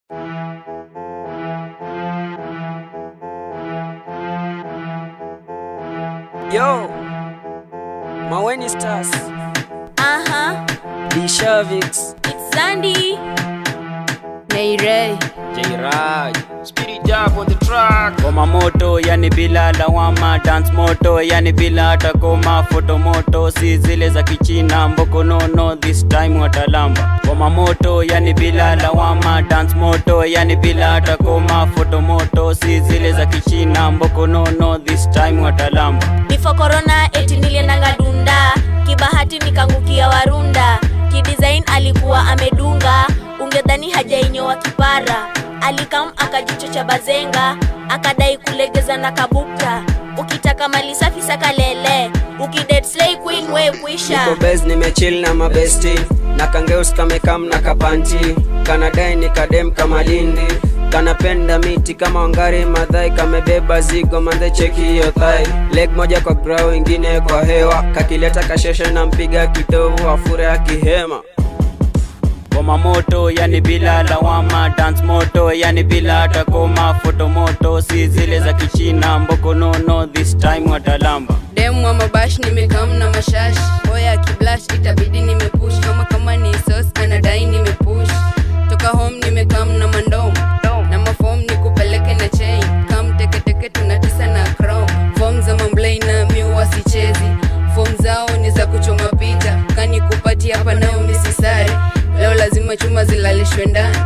Yo, Maweni Stars, Aha, Dishavix, it's Sandy. Nairei. Jairaj, Spirit Jab on the track. Koma moto yani bila lawama, dance moto yani bila hata koma, foto moto si zile za kichina, mboko nono this time watalamba. Koma moto yani bila lawama, dance moto yani bila hata koma, foto moto si zile za kichina, mboko nono this time watalamba. Before corona eti niliendanga dunda, kibahati nikangukia Warunda. Kidesign alikuwa amedunga, ungedhani hajainyoa kipara. Alikam akajichocha bazenga, akadai kulegeza na kabukta. Ukitaka mali safi saka lele, ukidet slay queen we kwisha. Niko base nimechill na mabesti na kangeus kamekam na kapanti kanadai ni kadem kama lindi kanapenda miti kama wangari madhai kamebeba zigo mandhe cheki hiyo thai leg moja kwa grau ingine kwa hewa kakileta kasheshe na mpiga kitovu afure akihema Koma moto yani bila lawama, dance moto yani bila hata koma, foto moto si zile za kichina, mboko nono this time watalamba. demu wa mabash nimekam na mashash oya kiblash itabidi nimepush kama kama ni sos anadai nimepush toka home nimekam na mandom na mafom nikupeleke na chain kam teketeke tunatisa na crown fom za mamblei na miwa sichezi fom zao ni za kuchoma picha kani kupati hapa nao misisari leo lazima chuma zilalishwe ndani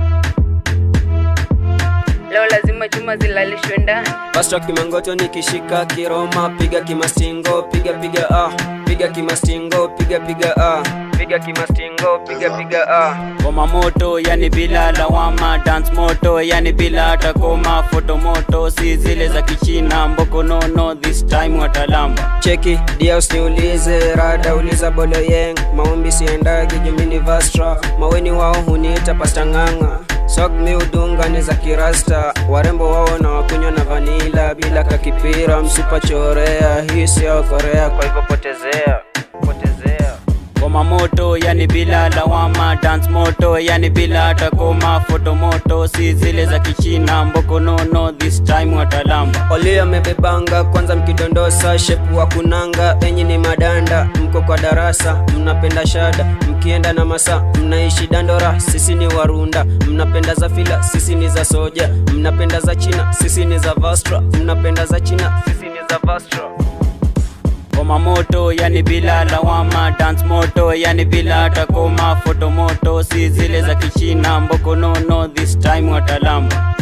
leo lazima chuma zilalishwe ndani Pastor kimangoto nikishika kiroma piga kimastingo piga piga ah piga kimastingo piga piga ah piga kimastingo piga piga ah Koma moto yani bila lawama, dance moto yani bila hata koma, foto moto si zile za kichina, mboko nono this time watalamba. cheki dia usiniulize rada uliza boloyeng maombi siendagi jumini vastra maweni wao huniita pastang'ang'a sog mi udunga ni za kirasta warembo wao na wakunywa na vanila bila kakipira msipachorea hii sio korea kwa hivyo potezea potezea Koma moto yani bila lawama, dance moto yani bila hata koma, foto moto si zile za kichina, mboko nono this time watalamba. Oli amebebanga kwanza mkidondosa shepu wa kunanga enyi ni madanda mko kwa darasa mnapenda shada mkienda na masa mnaishi dandora sisi ni warunda mnapenda za fila sisi ni za soja mnapenda za china sisi ni za vastra mnapenda za china sisi ni za vastra Koma moto yani bila lawama, dance moto yani bila hata koma, foto moto si zile za kichina, mboko nono this time watalamba.